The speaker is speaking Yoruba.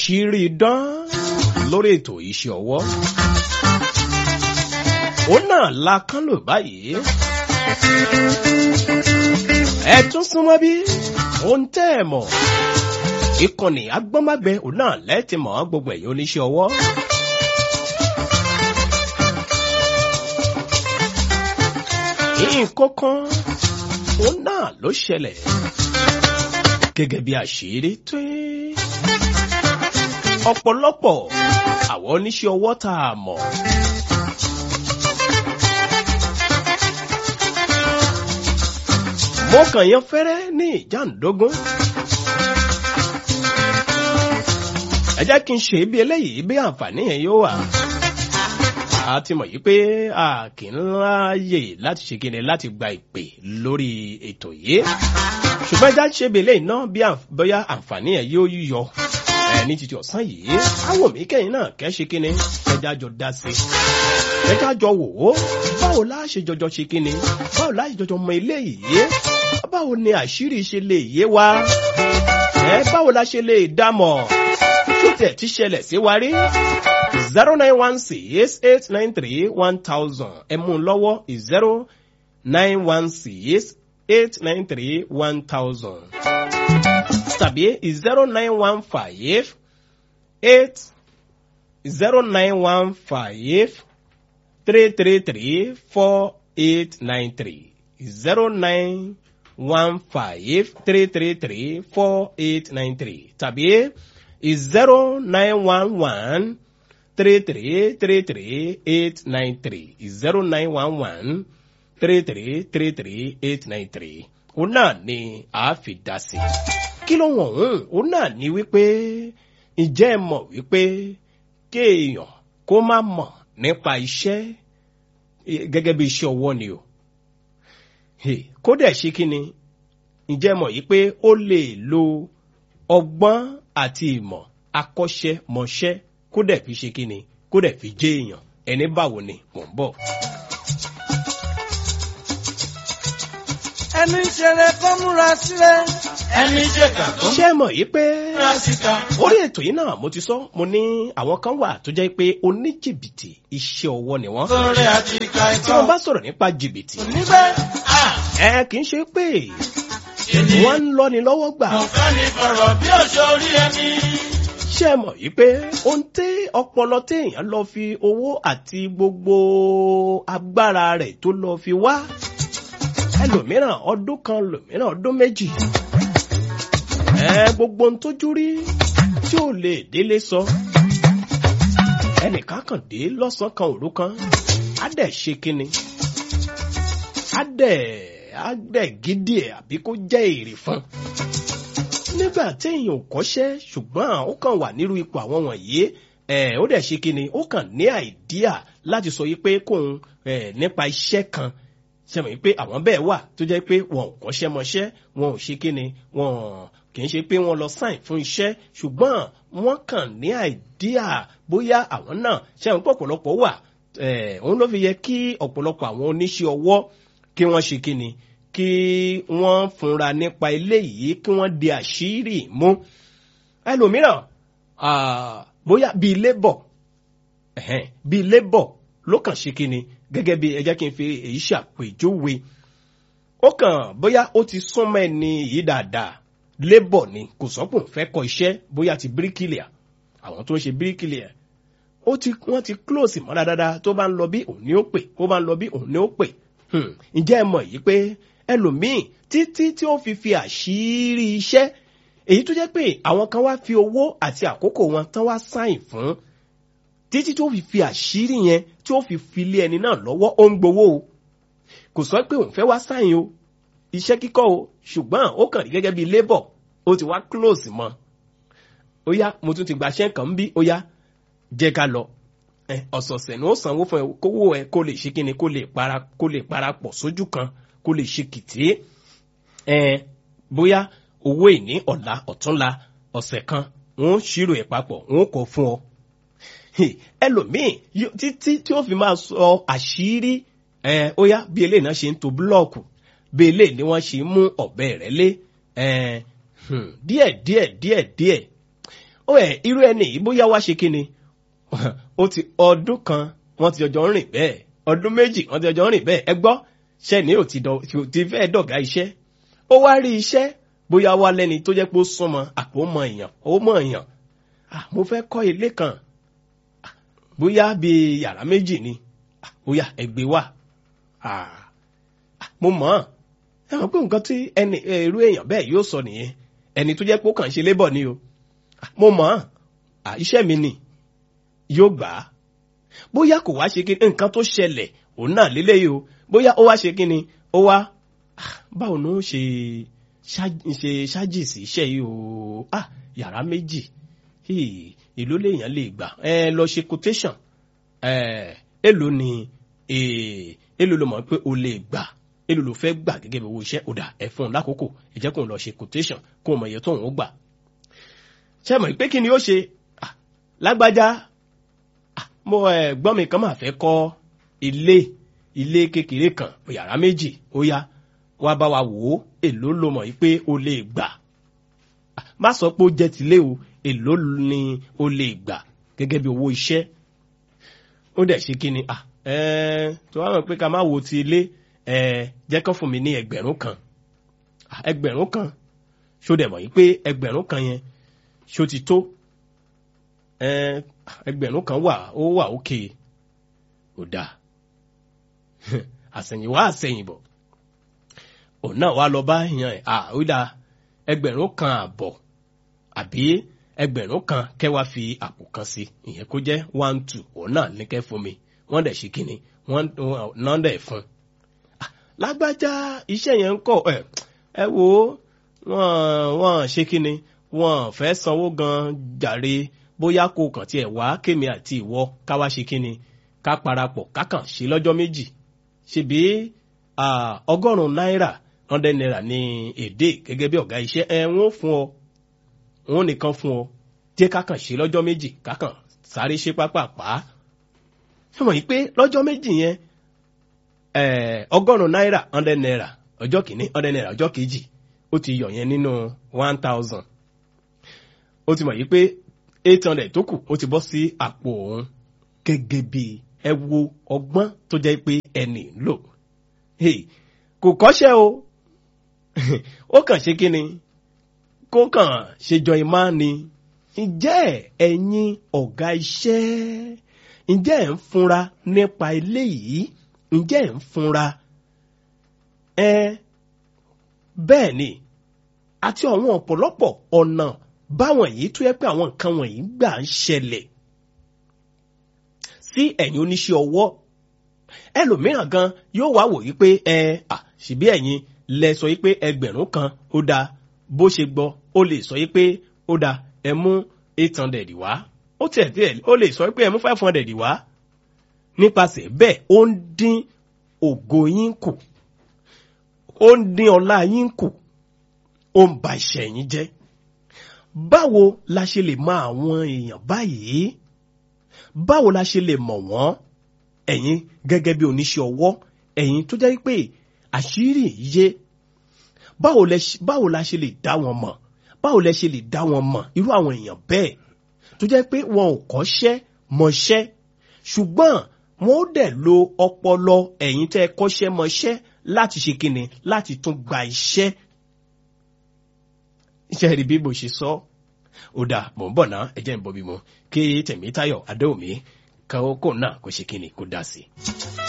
àṣírí dán lórí ètò iṣẹ́ ọwọ́ òun náà la kán lò báyìí ẹ tún súnmọ́ bí ohun tẹ́ ẹ mọ̀ ìkànnì agbọ́nmágbẹ òun náà lẹ́ẹ̀tì mọ́ gbogbo ẹ̀yìn oníṣẹ́ ọwọ́. nǹkan kan òun náà ló ṣẹlẹ̀ gẹ́gẹ́ bí àṣírí tó ọ̀pọ̀lọpọ̀ àwọn oníṣẹ́ ọwọ́ tá a mọ̀. mo kàn yan fẹ́rẹ́ ní ìjàndógún. ẹ jẹ́ kí n ṣe bí eléyìí bí àǹfààní yẹn yóò wà. a ti mọ̀ yìí pé a kì í láàyè láti ṣe kíni láti gba ìpè lórí ètò yìí. ṣùgbọ́n ẹja ṣe bí eléyìí náà bí bóyá àǹfààní yẹn yóò yọ ẹ ní títí ọ̀sán yìí. àwọn mi kẹ́yìn náà kẹ́ ṣe kíni ẹja jọ dá sí i. ẹja jọ wò ó báwo la ṣe jọjọ ṣe kíni báwo la ṣe jọjọ mọ eléyìí báwo ni àṣírí ṣe lè yé wa ẹ báwo la ṣe lè dámọ̀ tó tẹ̀ tí ṣẹlẹ̀ sí wa rí zero nine one six eight nine three one thousand ẹ mú un lọ́wọ́ zero nine one six eight nine three one thousand tàbí zero nine one five eight zero nine one five three three three four eight nine three zero nine one five three three three four eight nine three tàbí zero nine one one three three three three eight nine three zero nine one one three three three three eight nine three òun náà ni a fi dá sí. kí ló wọ̀n òun náà ni wípé ǹjẹ́ ẹ mọ̀ wípé kéèyàn kó má mọ̀ nípa iṣẹ́ gẹ́gẹ́ bí iṣẹ́ ọwọ́ ni o kódà ṣe kí ni ǹjẹ́ mọ̀ yìí pé ó lè lo ọgbọ́n àti ìmọ̀ akọ́ṣẹ́mọṣẹ́ kódà fi ṣe kí ni kódà fi jẹ́ èèyàn ẹni báwo ni mò ń bọ̀. ẹni ṣeré kó múra sílẹ̀. ẹni ṣèkà kó ṣé ẹ mọ̀ yìí pé múra síta. orí ètò yìí náà mo ti sọ mo ní àwọn kan wà tó jẹ́ pé oníjìbìtì iṣẹ́ ọwọ́ ni wọ́n. sórí àti ìka tí ìtàn. wọ́n bá sọ̀rọ̀ nípa jìbìtì níbẹ̀ ẹ kì í ṣe pé wọ́n ń lọ́ni lọ́wọ́ gbà. mo fẹ́ ní fọ̀rọ̀ bí òṣò orí ẹni. ṣé ẹ mọ̀ yìí pé ohun tí ọpọlọ téèyàn lọ fi owó àti gbogbo agbára rẹ̀ tó lọ fi wá ẹlòmíràn ọdún kan lòmíràn ọdún méjì ẹ gbogbo ohun tójú rí tí ò lè délé sọ ẹnìkan kàn dé lọ́sàn-án kan òru kan á dẹ̀ ṣe kínni á dẹ̀ á dẹ̀ gidi ẹ̀ àbí kó jẹ́ èrè fún un nígbà téèyàn ò kọ́ṣẹ́ ṣùgbọ́n ó kàn wà nírú ipò àwọn wọ̀nyí ẹ̀ ó dẹ̀ ṣe kínni ó kàn ní àìdíà láti sọ yìí pé kóun ẹ̀ nípa iṣẹ́ kan ṣe mọ̀ pé àwọn bẹ́ẹ̀ wà tó jẹ́ pé wọn ò kọ́ṣẹ́ mọṣẹ́ wọn ò ṣe kínni wọn kì í ṣe pé wọ́n lọ sáìn fún iṣẹ́ ṣùgbọ́n wọ́n kàn ní àìdíà bóyá àwọn náà ṣe àwọn pọ̀pọ̀lọpọ̀ wà òun ló fi yẹ kí ọ̀pọ̀lọpọ̀ àwọn oníṣẹ́ ọwọ́ kí wọ́n ṣe kínni kí wọ́n fúnra nípa eléyìí kí wọ́n di àṣírí mú ẹlòmíràn bóyá bíi labour bíi labour ló kàn ṣe kínni gẹ́gẹ́ bí ẹ jẹ́ kí n fi èyí ṣàpèjúwe ó kàn bóyá ó ti súnmọ́ ẹni yìí dáadáa labour ni kò sọ́kùn fẹ́ kọ iṣẹ́ bóyá ti bricklayer àwọn tó ń ṣe bricklayer ó ti wọ́n ti close mọ́ra dáadáa tó bá ń lọ bí òun ni ó pè kó bá ń lọ bí òun ni ó pè ǹjẹ́ ẹ mọ̀ yìí pé ẹlòmíì títí tí ó fi fi àṣírí iṣẹ́ èyí tó jẹ́ pé àwọn kan wá fi owó àti àkókò wọn tán wá sáìn fún títí tí ó fi fi àṣírí yẹn tí ó fi fi lé ẹni náà lọ́wọ́ ó ń gbowó o kò sọ pé òun fẹ́ wá sáìn o iṣẹ́ kíkọ́ o ṣùgbọ́n ó kàn rí gẹ́gẹ́ bí labour ó ti wá close mọ́ ó yá mo tún ti gbàṣẹ́ kan bí ó yá jẹ́ ká lọ ọ̀sọ̀ọ̀sẹ̀ ni ó sanwó fún ẹ kówó ẹ kó lè ṣe kíni kó lè para kó lè parapọ̀ sójú kan kó lè ṣe kìtì ẹ bóyá owó ìní ọ̀la ọ̀túnla ọ̀sẹ̀ kan wọ́n ṣírò ẹ̀ papọ̀ wọ́n kọ fún ọ. ẹlòmíì títí tí ó fi máa sọ àṣírí ẹ ó yá bí eléyìí náà ṣe ń to búlọ́ọ̀kù bí eléyìí ni wọ́n ṣe ń mú ọ̀bẹ rẹ̀ lé ẹ díẹ̀ díẹ̀ díẹ̀ díẹ̀ ó ẹ̀ irú ẹni yìí bóyá wá ṣe kí ni ó ti ọdún kan wọ́n ti ọjọ́ rìn bẹ́ẹ̀ ọdún méjì wọ́n ti ọjọ́ rìn bẹ́ẹ̀ ẹ gbọ́ ṣẹ́ni ò ti dọ̀- ti- ti fẹ́ dọ̀gá iṣẹ́ ó wá rí iṣẹ́ bóyá wá lẹ́ni tó jẹ́ pé ó súnmọ́ àpò mọ èèyàn ó mọ èèyàn ah mo fẹ́ kọ́ ilé kan Ah, bóyá bíi yàrá méjì ni Ah, bóyá ẹgbẹ́ wà ah ah, mo mọ̀ ọ́n ẹ mọ̀ pé nǹkan tí ẹni eh, irú èèyàn bẹ́ẹ̀ yóò sọ nìyẹn ẹni tó jẹ́ pé ó kàn ń ṣe lébọ̀ ni o Ah, mo mọ̀ ọ́n Ah, iṣẹ́ mi ni yóò gbà á bóyá kò wá ṣe kí nǹkan tó ṣẹlẹ̀ òun náà lélẹ́yìí o bóyá ó wá ṣe kí ni ó wá ah, báwo ni ó ṣe ṣá- ṣe ṣáàjì sí iṣẹ́ yìí o ah yàrá méjì hii, èló lèèyàn lè gbà ẹ lọ ṣe quotation ẹ èló ni eh, èló ló mọ̀ pé o lè gbà èló ló fẹ́ gbà gẹ́gẹ́ bí owó iṣẹ́ ó dà ẹ fún un lákòókò ẹ jẹ́ kó ń lọ ṣe quotation kó o mọ̀ iye tóun ó gbà ṣe mọ̀ pé kí ni ó ṣe Ah, lágbájá ah, mo ẹ gbọ́n mi kan máa fẹ́ kọ́ ilé ilé kékeré kan yàrá méjì ó yá wá bá wa wò ó èló ló mọ̀ pé o lè gbà Ah, má sọ pé ó jẹ́ tilé o èló ni o lè gbà gẹ́gẹ́ bí owó iṣẹ́ ó dẹ̀ ṣe kí ni ah ẹ̀ẹ́ tó wá mọ̀ pé ká má wo ti ilé ẹ̀ẹ́ jẹ́ kán fún mi ní ẹgbẹ̀rún kan Ah, ẹgbẹ̀rún kan ṣó dẹ̀ mọ̀ yí pé ẹgbẹ̀rún kan yẹn ṣó ti tó ẹ̀ẹ́ ẹgbẹ̀rún kan wà ó wà ókè ò dáa àsẹ̀yìnwá àsẹ̀yìnbọ̀ òun náà wá lọ bá yan ẹ̀ à ó dáa ẹgbẹ̀rún kan àbọ̀ àbí ẹgbẹ̀rún kan kẹ́ wá fi àpò kan sí ìyẹn kó jẹ́ one two òun náà ní kẹ́ fún mi wọ́n dẹ̀ ṣe kíni wọ́n náà dẹ̀ fún un. Ah, lágbájá iṣẹ́ yẹn ń kọ̀ ẹ̀ ẹ wo wọ́n wọ́n ṣe kíni wọ́n fẹ́ sanwó gan jàre bóyá kó kàn tiẹ̀ wá kémi àti ìwọ ká wá ṣe kíni ká parapọ̀ ká kàn ṣe lọ́jọ́ méjì ṣebí ah, ọgọ́rùn-ún náírà hundred naira ní èdè gẹ́gẹ́ bí ọ̀gá iṣẹ́ ẹ wọ́n fún ọ wọ́n nìkan fún ọ jẹ́ ká kàn ṣe lọ́jọ́ méjì ká kàn sáré ṣe pápápá ṣé mọ̀ yìí pé lọ́jọ́ méjì yẹn eh, ọgọ́rùn-ún náírà hundred naira ọjọ́ kìíní hundred naira ọjọ́ kejì ó ti yọ yẹn nínú one thousand ó ti mọ̀ yìí pé eight hundred tó kù ó ti bọ́ sí àpò òun gẹ́gẹ́ bí ẹ wo ọgbọ́n tó jẹ́ pé ẹnì ń lò Hey, kò kọ́ṣẹ́ o ó kàn ṣe kí ni kó kàn ṣe jọ ìmá ni ǹjẹ́ ẹ̀yin ọ̀gá iṣẹ́ ǹjẹ́ ẹ̀ ń funra nípa eléyìí ǹjẹ́ ẹ̀ ń funra ẹ bẹ́ẹ̀ ni àti àwọn ọ̀pọ̀lọpọ̀ ọ̀nà báwọn yìí tó yẹ pé àwọn nǹkan wọ̀nyí gbà ń ṣẹlẹ̀ sí ẹ̀yin oníṣẹ́ ọwọ́ ẹlòmíràn gan yóò wá wò wípé ẹ à ṣìbí ẹ̀yin lẹ sọ wípé ẹgbẹ̀rún kan ó dáa bó ṣe gbọ́ ó lè sọ wípé ó dáa ẹ mú eight hundred wá ó tiẹ̀ tiẹ̀ ó lè sọ wípé ẹ mú five hundred wá nípasẹ̀ bẹ́ẹ̀ ó ń dín ògo yín kù ó ń dín ọlá yín kù ó ń ba iṣẹ́ yín jẹ́ báwo la ṣe lè mọ àwọn èèyàn báyìí báwo la ṣe lè mọ̀ wọ́n ẹ̀yin gẹ́gẹ́ bí oníṣẹ́ ọwọ́ ẹ̀yin tó jẹ́ pé àṣírí yé báwo lẹ ṣe- báwo la ṣe lè dá wọn mọ̀ báwo lẹ ṣe lè dá wọn mọ̀ irú àwọn èèyàn bẹ́ẹ̀ tó jẹ́ pé wọn ò kọ́ṣẹ́ mọṣẹ́ ṣùgbọ́n wọn ó dẹ̀ lo ọpọlọ ẹ̀yin tẹ́ ẹ kọ́ṣẹ́ mọṣẹ́ láti ṣe kíni láti tún gba iṣẹ́ iṣẹ́ rí bí mo ṣe sọ ó dà mò ń bọ̀ náà ẹ jẹ́ ń bọ́ bí mo kí Tẹ̀mítáyọ̀ Adéwùmí kan ó kò náà kó ṣe kíni kó dá sí i.